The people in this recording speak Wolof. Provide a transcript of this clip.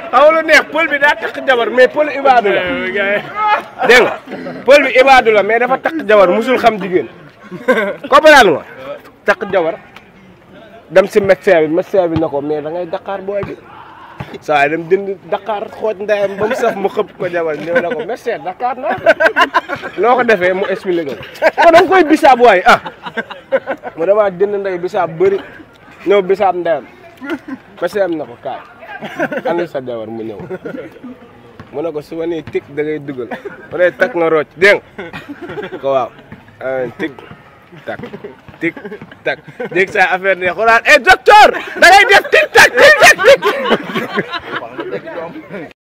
xaw lu neex pël bi daa takk jabar mais pël ibaadu la dégg nga pël bi ibaadu la mais dafa takk jabar musul xam jigéen comprendre nga takk jabar dem si médecin bi médecin bi na ko mais da ngay Dakar booy bi saa dem jënd Dakar xooj ndeyam ba mu saf mu xëpp ko jabar ñëw na ko médecin Dakar naa loo ko defee mu expliqué ko ko da nga koy bisaab waay ah mu dama jënd ndey bisaab bëri ñëw bisaab ndeyam médecin am na ko kaay andi sa jabar mu ñëw mu ne ko su ma nee tig da ngay dugal mu ne tak nga rocc dégg nga ko waaw tig tak tig tak dégg sa affaire ne xoolaat eh docteur da ngay def tig tak tig tak tig